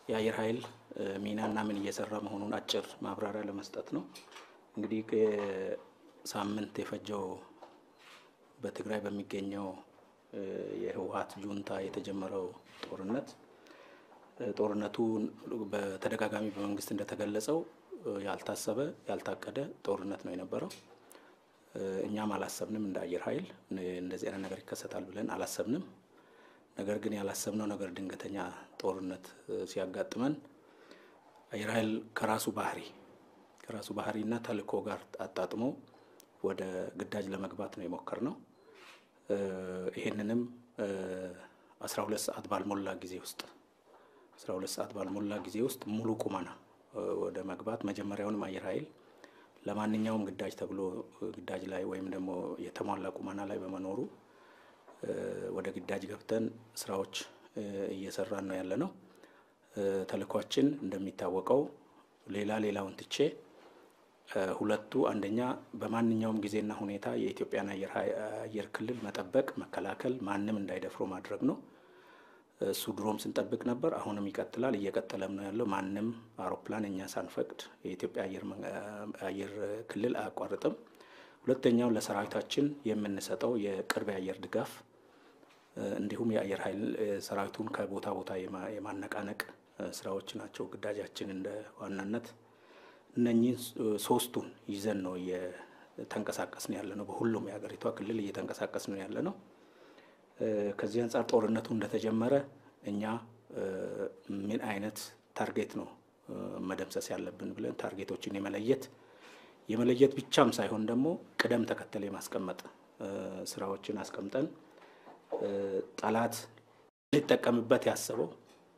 የአየር ኃይል ሚናና ምን እየሰራ መሆኑን አጭር ማብራሪያ ለመስጠት ነው። እንግዲህ ሳምንት የፈጀው በትግራይ በሚገኘው የህወሀት ጁንታ የተጀመረው ጦርነት ጦርነቱ በተደጋጋሚ በመንግስት እንደተገለጸው ያልታሰበ ያልታቀደ ጦርነት ነው የነበረው። እኛም አላሰብንም እንደ አየር ኃይል እንደዚህ አይነት ነገር ይከሰታል ብለን አላሰብንም። ነገር ግን ያላሰብነው ነገር ድንገተኛ ጦርነት ሲያጋጥመን አየር ኃይል ከራሱ ባህሪ ከራሱ ባህሪና ተልእኮ ጋር አጣጥሞ ወደ ግዳጅ ለመግባት ነው የሞከርነው። ይሄንንም አስራ ሁለት ሰዓት ባልሞላ ጊዜ ውስጥ አስራ ሁለት ሰዓት ባልሞላ ጊዜ ውስጥ ሙሉ ቁመና ወደ መግባት መጀመሪያውንም አየር ኃይል ለማንኛውም ግዳጅ ተብሎ ግዳጅ ላይ ወይም ደግሞ የተሟላ ቁመና ላይ በመኖሩ ወደ ግዳጅ ገብተን ስራዎች እየሰራን ነው ያለ ነው። ተልእኳችን እንደሚታወቀው ሌላ ሌላውን ትቼ ሁለቱ አንደኛ በማንኛውም ጊዜና ሁኔታ የኢትዮጵያን አየር ክልል መጠበቅ፣ መከላከል፣ ማንም እንዳይደፍሮ ማድረግ ነው። እሱ ድሮም ስንጠብቅ ነበር፣ አሁንም ይቀጥላል፣ እየቀጠለም ነው ያለው። ማንም አውሮፕላን እኛ ሳንፈቅድ የኢትዮጵያ አየር ክልል አያቋርጥም። ሁለተኛው ለሰራዊታችን የምንሰጠው የቅርብ የአየር ድጋፍ እንዲሁም የአየር ኃይል ሰራዊቱን ከቦታ ቦታ የማነቃነቅ ስራዎች ናቸው ግዳጃችን እንደ ዋናነት። እነኚህን ሶስቱን ይዘን ነው እየተንቀሳቀስን ያለ ነው። በሁሉም የሀገሪቷ ክልል እየተንቀሳቀስ ነው ያለ ነው። ከዚህ አንጻር ጦርነቱ እንደተጀመረ እኛ ምን አይነት ታርጌት ነው መደምሰስ ያለብን ብለን ታርጌቶችን የመለየት የመለየት ብቻም ሳይሆን ደግሞ ቅደም ተከተል የማስቀመጥ ስራዎችን አስቀምጠን ጠላት ሊጠቀምበት ያሰበው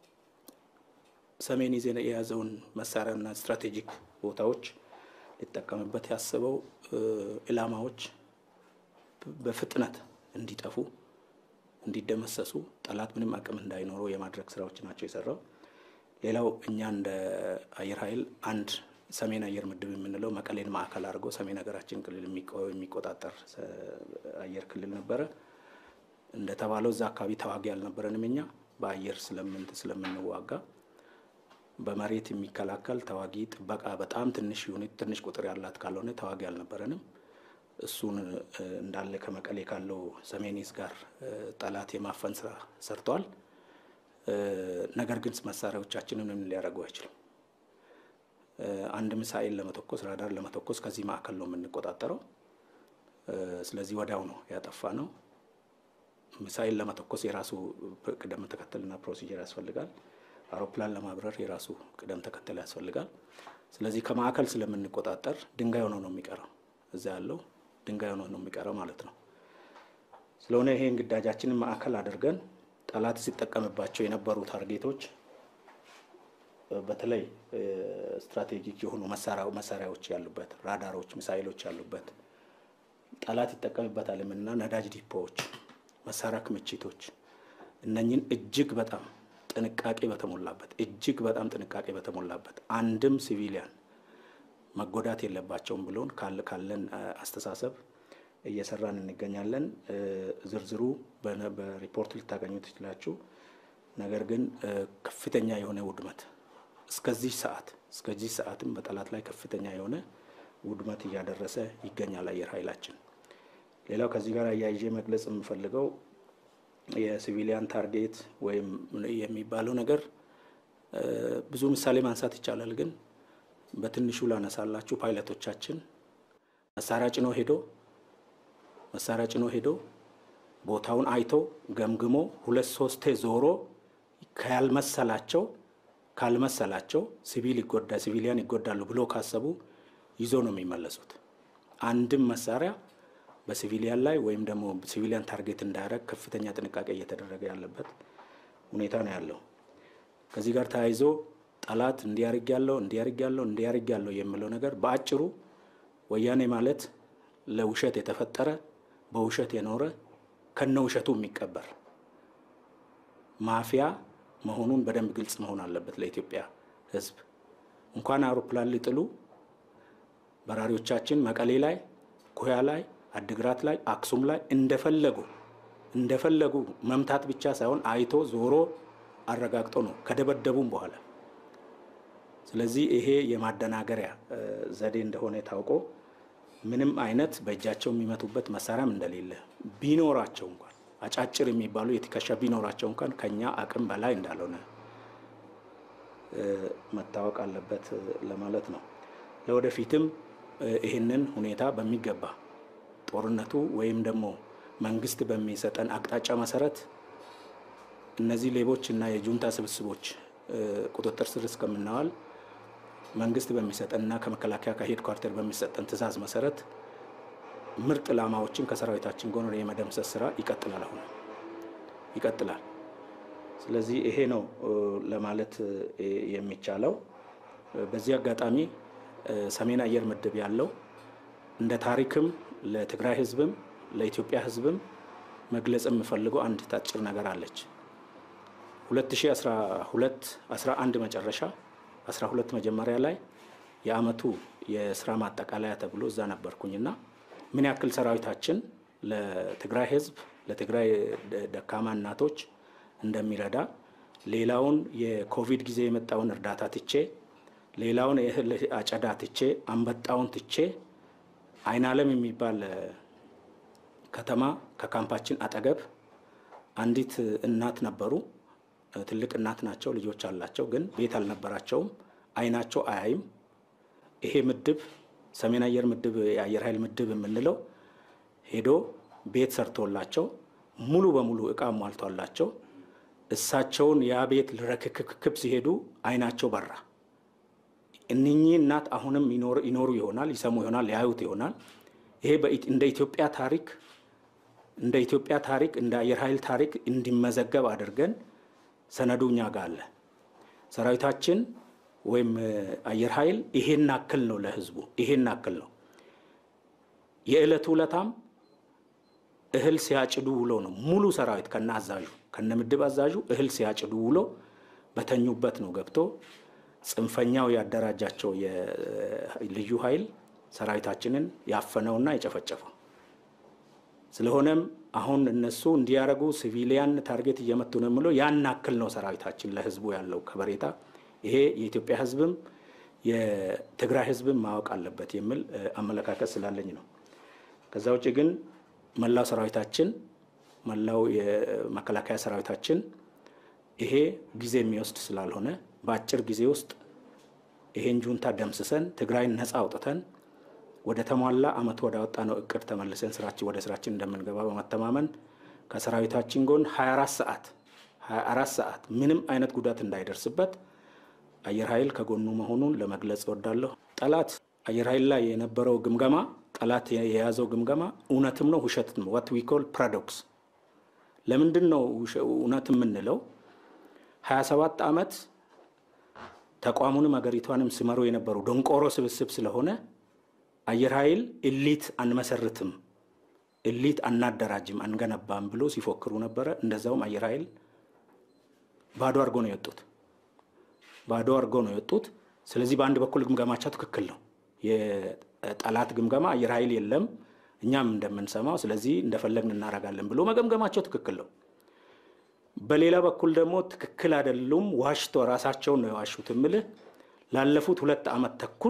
ሰሜን ይዘን የያዘውን መሳሪያና ስትራቴጂክ ቦታዎች ሊጠቀምበት ያሰበው ኢላማዎች በፍጥነት እንዲጠፉ እንዲደመሰሱ ጠላት ምንም አቅም እንዳይኖረው የማድረግ ስራዎች ናቸው የሰራው። ሌላው እኛ እንደ አየር ኃይል አንድ ሰሜን አየር ምድብ የምንለው መቀሌን ማዕከል አድርጎ ሰሜን ሀገራችን ክልል የሚቆጣጠር አየር ክልል ነበረ። እንደተባለው እዛ አካባቢ ተዋጊ አልነበረንም። እኛ በአየር ስለምንት ስለምንዋጋ በመሬት የሚከላከል ተዋጊ ጥበቃ በጣም ትንሽ ዩኒት ትንሽ ቁጥር ያላት ካልሆነ ተዋጊ አልነበረንም። እሱን እንዳለ ከመቀሌ ካለው ሰሜኒስ ጋር ጠላት የማፈን ስራ ሰርተዋል። ነገር ግን መሳሪያዎቻችንን ምን ሊያደርጉ አይችልም። አንድ ሚሳኤል ለመተኮስ ራዳር ለመተኮስ ከዚህ ማዕከል ነው የምንቆጣጠረው። ስለዚህ ወዲያው ነው ያጠፋ ነው። ሚሳኤል ለመተኮስ የራሱ ቅደም ተከተልና ፕሮሲጀር ያስፈልጋል። አውሮፕላን ለማብረር የራሱ ቅደም ተከተል ያስፈልጋል። ስለዚህ ከማዕከል ስለምንቆጣጠር ድንጋይ ሆኖ ነው የሚቀረው። እዛ ያለው ድንጋይ ሆኖ ነው የሚቀረው ማለት ነው። ስለሆነ ይሄን ግዳጃችንን ማዕከል አድርገን ጠላት ሲጠቀምባቸው የነበሩ ታርጌቶች በተለይ ስትራቴጂክ የሆኑ መሳሪያዎች ያሉበት ራዳሮች፣ ሚሳይሎች ያሉበት ጠላት ይጠቀምበታል የምንና ነዳጅ ዲፖዎች፣ መሳሪያ ክምችቶች እነኝን እጅግ በጣም ጥንቃቄ በተሞላበት እጅግ በጣም ጥንቃቄ በተሞላበት አንድም ሲቪሊያን መጎዳት የለባቸውም ብሎን ካለን አስተሳሰብ እየሰራን እንገኛለን። ዝርዝሩ በሪፖርት ልታገኙ ትችላችሁ። ነገር ግን ከፍተኛ የሆነ ውድመት እስከዚህ ሰዓት እስከዚህ ሰዓትም በጠላት ላይ ከፍተኛ የሆነ ውድመት እያደረሰ ይገኛል አየር ኃይላችን። ሌላው ከዚህ ጋር አያይዤ መግለጽ የምፈልገው የሲቪሊያን ታርጌት ወይም የሚባለው ነገር ብዙ ምሳሌ ማንሳት ይቻላል። ግን በትንሹ ላነሳላችሁ ፓይለቶቻችን መሳሪያ ጭኖ ሄዶ መሳሪያ ጭኖ ሄዶ ቦታውን አይቶ ገምግሞ ሁለት ሶስቴ ዞሮ ካልመሰላቸው ካልመሰላቸው ሲቪል ይጎዳ ሲቪሊያን ይጎዳሉ ብሎ ካሰቡ ይዞ ነው የሚመለሱት። አንድም መሳሪያ በሲቪሊያን ላይ ወይም ደግሞ ሲቪሊያን ታርጌት እንዳያደርግ ከፍተኛ ጥንቃቄ እየተደረገ ያለበት ሁኔታ ነው ያለው። ከዚህ ጋር ተያይዞ ጠላት እንዲያርግ ያለው እንዲያርግ ያለው እንዲያርግ ያለው የሚለው ነገር በአጭሩ ወያኔ ማለት ለውሸት የተፈጠረ በውሸት የኖረ ከነ ውሸቱ የሚቀበር ማፊያ መሆኑን በደንብ ግልጽ መሆን አለበት ለኢትዮጵያ ሕዝብ። እንኳን አውሮፕላን ሊጥሉ በራሪዎቻችን መቀሌ ላይ፣ ኩያ ላይ፣ አድግራት ላይ፣ አክሱም ላይ እንደፈለጉ እንደፈለጉ መምታት ብቻ ሳይሆን አይቶ ዞሮ አረጋግጦ ነው ከደበደቡም በኋላ ስለዚህ ይሄ የማደናገሪያ ዘዴ እንደሆነ ታውቆ ምንም አይነት በእጃቸው የሚመቱበት መሳሪያም እንደሌለ ቢኖራቸው እንኳን አጫጭር የሚባሉ የትከሻ ቢኖራቸው እንኳን ከኛ አቅም በላይ እንዳልሆነ መታወቅ አለበት ለማለት ነው። ለወደፊትም ይህንን ሁኔታ በሚገባ ጦርነቱ ወይም ደግሞ መንግስት በሚሰጠን አቅጣጫ መሰረት እነዚህ ሌቦች እና የጁንታ ስብስቦች ቁጥጥር ስር እስከምናዋል መንግስት በሚሰጠንና ከመከላከያ ከሄድ ኳርተር በሚሰጠን ትዕዛዝ መሰረት ምርጥ ላማዎችን ከሰራዊታችን ጎን የመደምሰስ ስራ ይቀጥላል። አሁን ይቀጥላል። ስለዚህ ይሄ ነው ለማለት የሚቻለው። በዚህ አጋጣሚ ሰሜን አየር ምድብ ያለው እንደ ታሪክም ለትግራይ ህዝብም ለኢትዮጵያ ህዝብም መግለጽ የምፈልገው አንድ ታጭር ነገር አለች። 2012 11 መጨረሻ 12 መጀመሪያ ላይ የአመቱ የስራ ማጠቃለያ ተብሎ እዛ ነበርኩኝና ምን ያክል ሰራዊታችን ለትግራይ ህዝብ ለትግራይ ደካማ እናቶች እንደሚረዳ ሌላውን የኮቪድ ጊዜ የመጣውን እርዳታ ትቼ ሌላውን የእህል አጨዳ ትቼ አንበጣውን ትቼ አይን አለም የሚባል ከተማ ከካምፓችን አጠገብ አንዲት እናት ነበሩ። ትልቅ እናት ናቸው፣ ልጆች አላቸው፣ ግን ቤት አልነበራቸውም። አይናቸው አያይም። ይሄ ምድብ ሰሜን አየር ምድብ የአየር ኃይል ምድብ የምንለው ሄዶ ቤት ሰርቶላቸው ሙሉ በሙሉ እቃ ሟልቷላቸው እሳቸውን ያ ቤት ልረክክክብ ሲሄዱ አይናቸው በራ። እነኚህ እናት አሁንም ይኖሩ ይሆናል፣ ይሰሙ ይሆናል፣ ያዩት ይሆናል። ይሄ እንደ ኢትዮጵያ ታሪክ እንደ ኢትዮጵያ ታሪክ እንደ አየር ኃይል ታሪክ እንዲመዘገብ አድርገን ሰነዱ እኛ ጋር አለ። ሰራዊታችን ወይም አየር ኃይል ይሄን አክል ነው ለህዝቡ፣ ይሄን አክል ነው። የዕለቱ ውለታም እህል ሲያጭዱ ውሎ ነው። ሙሉ ሰራዊት ከነ አዛዡ ከነ ምድብ አዛዡ እህል ሲያጭዱ ውሎ በተኙበት ነው ገብቶ ጽንፈኛው ያደራጃቸው የልዩ ኃይል ሰራዊታችንን ያፈነውና የጨፈጨፈው። ስለሆነም አሁን እነሱ እንዲያደርጉ ሲቪሊያን ታርጌት እየመቱ ነው የምለው ያን አክል ነው ሰራዊታችን ለህዝቡ ያለው ከበሬታ። ይሄ የኢትዮጵያ ህዝብም የትግራይ ህዝብም ማወቅ አለበት የሚል አመለካከት ስላለኝ ነው። ከዛ ውጭ ግን መላው ሰራዊታችን መላው የመከላከያ ሰራዊታችን ይሄ ጊዜ የሚወስድ ስላልሆነ በአጭር ጊዜ ውስጥ ይሄን ጁንታ ደምስሰን ትግራይን ነፃ አውጥተን ወደ ተሟላ አመት ወደ አወጣ ነው እቅድ ተመልሰን ስራችን ወደ ስራችን እንደምንገባ በመተማመን ከሰራዊታችን ጎን 24 ሰዓት 24 ሰዓት ምንም አይነት ጉዳት እንዳይደርስበት አየር ኃይል ከጎኑ መሆኑን ለመግለጽ እወዳለሁ። ጠላት አየር ኃይል ላይ የነበረው ግምገማ ጠላት የያዘው ግምገማ እውነትም ነው ውሸትም ነው። ዋት ዊ ኮል ፓራዶክስ። ለምንድን ነው እውነት የምንለው? 27 ዓመት ተቋሙንም ሀገሪቷንም ሲመሩ የነበሩ ደንቆሮ ስብስብ ስለሆነ አየር ኃይል እሊት አንመሰርትም፣ እሊት አናደራጅም፣ አንገነባም ብሎ ሲፎክሩ ነበረ። እንደዛውም አየር ኃይል ባዶ አድርጎ ነው የወጡት፣ ባዶ አድርጎ ነው የወጡት። ስለዚህ በአንድ በኩል ግምገማቸው ትክክል ነው። የጠላት ግምገማ አየር ኃይል የለም እኛም እንደምንሰማው፣ ስለዚህ እንደፈለግን እናደርጋለን ብሎ መገምገማቸው ትክክል ነው። በሌላ በኩል ደግሞ ትክክል አይደሉም፣ ዋሽቶ ራሳቸውን ነው የዋሹት። እምልህ ላለፉት ሁለት ዓመት ተኩል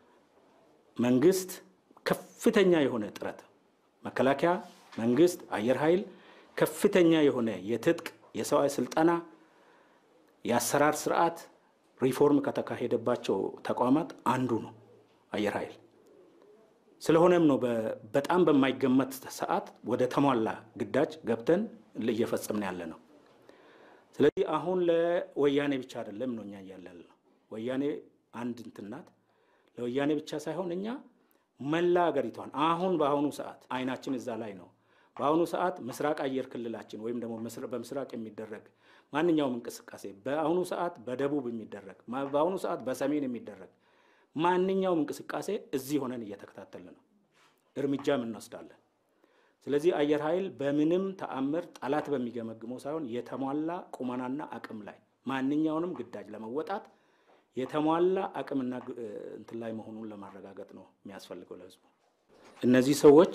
መንግስት ከፍተኛ የሆነ ጥረት መከላከያ፣ መንግስት፣ አየር ኃይል ከፍተኛ የሆነ የትጥቅ የሰው ስልጠና፣ የአሰራር ስርዓት ሪፎርም ከተካሄደባቸው ተቋማት አንዱ ነው አየር ኃይል። ስለሆነም ነው በጣም በማይገመት ሰዓት ወደ ተሟላ ግዳጅ ገብተን እየፈጸምን ያለ ነው። ስለዚህ አሁን ለወያኔ ብቻ አይደለም ነው እኛ እያለን ነው። ወያኔ አንድ እንትን ናት። ለወያኔ ብቻ ሳይሆን እኛ መላ ሀገሪቷን አሁን በአሁኑ ሰዓት አይናችን እዛ ላይ ነው። በአሁኑ ሰዓት ምስራቅ አየር ክልላችን ወይም ደግሞ በምስራቅ የሚደረግ ማንኛውም እንቅስቃሴ በአሁኑ ሰዓት በደቡብ የሚደረግ በአሁኑ ሰዓት በሰሜን የሚደረግ ማንኛውም እንቅስቃሴ እዚህ ሆነን እየተከታተልን ነው፣ እርምጃም እንወስዳለን። ስለዚህ አየር ኃይል በምንም ተአምር ጠላት በሚገመግመው ሳይሆን የተሟላ ቁመናና አቅም ላይ ማንኛውንም ግዳጅ ለመወጣት የተሟላ አቅምና እንትን ላይ መሆኑን ለማረጋገጥ ነው የሚያስፈልገው ለህዝቡ። እነዚህ ሰዎች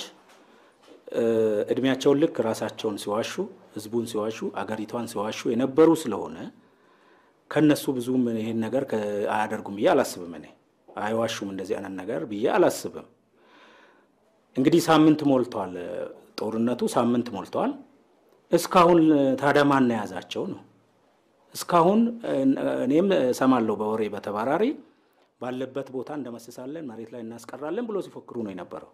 እድሜያቸውን ልክ ራሳቸውን ሲዋሹ፣ ህዝቡን ሲዋሹ፣ አገሪቷን ሲዋሹ የነበሩ ስለሆነ ከነሱ ብዙም ይህን ነገር አያደርጉም ብዬ አላስብም። እኔ አይዋሹም እንደዚህ አይነት ነገር ብዬ አላስብም። እንግዲህ ሳምንት ሞልተዋል፣ ጦርነቱ ሳምንት ሞልተዋል። እስካሁን ታዲያ ማን የያዛቸው ነው? እስካሁን እኔም እሰማለሁ በወሬ በተባራሪ ባለበት ቦታ እንደመስሳለን፣ መሬት ላይ እናስቀራለን ብሎ ሲፎክሩ ነው የነበረው።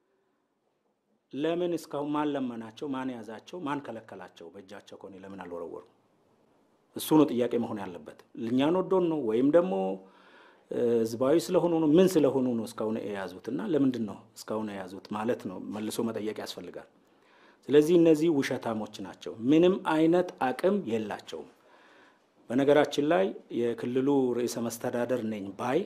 ለምን እስካሁን ማን ለመናቸው? ማን ያዛቸው? ማን ከለከላቸው? በእጃቸው ከሆነ ለምን አልወረወሩ? እሱ ነው ጥያቄ መሆን ያለበት። እኛን ወዶን ነው ወይም ደግሞ ህዝባዊ ስለሆኑ ነው? ምን ስለሆኑ ነው እስካሁን የያዙት? እና ለምንድን ነው እስካሁን የያዙት ማለት ነው መልሶ መጠየቅ ያስፈልጋል። ስለዚህ እነዚህ ውሸታሞች ናቸው። ምንም አይነት አቅም የላቸውም። በነገራችን ላይ የክልሉ ርዕሰ መስተዳደር ነኝ ባይ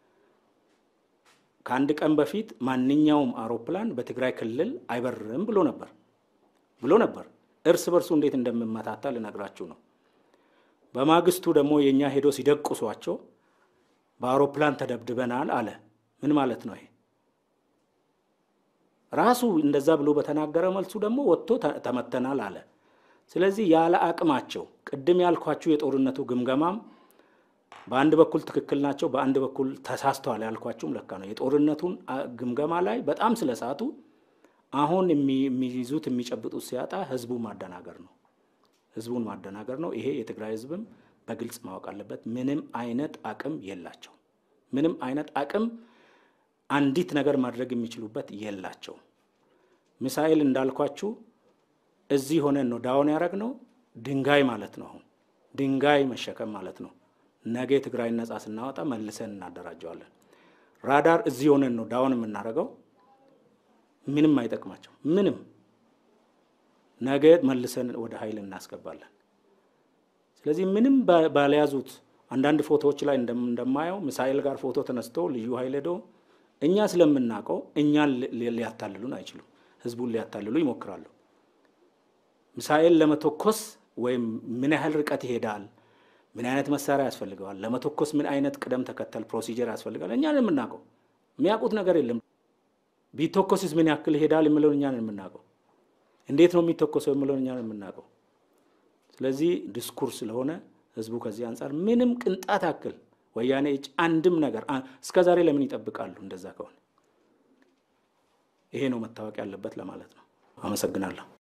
ከአንድ ቀን በፊት ማንኛውም አውሮፕላን በትግራይ ክልል አይበርም ብሎ ነበር ብሎ ነበር። እርስ በርሱ እንዴት እንደምመታታ ልነግራችሁ ነው። በማግስቱ ደግሞ የእኛ ሄዶ ሲደቁሷቸው በአውሮፕላን ተደብድበናል አለ። ምን ማለት ነው ይሄ? ራሱ እንደዛ ብሎ በተናገረ መልሱ ደግሞ ወጥቶ ተመተናል አለ። ስለዚህ ያለ አቅማቸው ቅድም ያልኳችሁ የጦርነቱ ግምገማም በአንድ በኩል ትክክል ናቸው፣ በአንድ በኩል ተሳስተዋል ያልኳችሁም ለካ ነው። የጦርነቱን ግምገማ ላይ በጣም ስለሳቱ አሁን የሚይዙት የሚጨብጡት ሲያጣ ህዝቡን ማደናገር ነው። ህዝቡን ማደናገር ነው። ይሄ የትግራይ ህዝብም በግልጽ ማወቅ አለበት። ምንም አይነት አቅም የላቸው። ምንም አይነት አቅም አንዲት ነገር ማድረግ የሚችሉበት የላቸው። ሚሳኤል እንዳልኳችሁ እዚህ ሆነን ነው ዳውን ያደረግነው። ድንጋይ ማለት ነው። አሁን ድንጋይ መሸከም ማለት ነው። ነገ ትግራይ ነጻ ስናወጣ መልሰን እናደራጀዋለን። ራዳር እዚህ ሆነን ነው ዳውን የምናደርገው። ምንም አይጠቅማቸው። ምንም ነገ መልሰን ወደ ኃይል እናስገባለን። ስለዚህ ምንም ባልያዙት አንዳንድ ፎቶዎች ላይ እንደማየው ሚሳኤል ጋር ፎቶ ተነስቶ ልዩ ኃይል ሄዶ እኛ ስለምናውቀው እኛን ሊያታልሉን አይችሉም። ህዝቡን ሊያታልሉ ይሞክራሉ። ሚሳኤል ለመተኮስ ወይም ምን ያህል ርቀት ይሄዳል፣ ምን አይነት መሳሪያ ያስፈልገዋል፣ ለመተኮስ ምን አይነት ቅደም ተከተል ፕሮሲጀር ያስፈልጋል፣ እኛን የምናውቀው። የሚያውቁት ነገር የለም። ቢተኮስስ ምን ያክል ይሄዳል የምለውን እኛን የምናውቀው። እንዴት ነው የሚተኮሰው የምለውን እኛን የምናውቀው። ስለዚህ ዲስኩር ስለሆነ ህዝቡ ከዚህ አንጻር ምንም ቅንጣት ያክል ወያኔ እጅ አንድም ነገር እስከ ዛሬ ለምን ይጠብቃሉ? እንደዛ ከሆነ ይሄ ነው መታወቅ ያለበት ለማለት ነው። አመሰግናለሁ።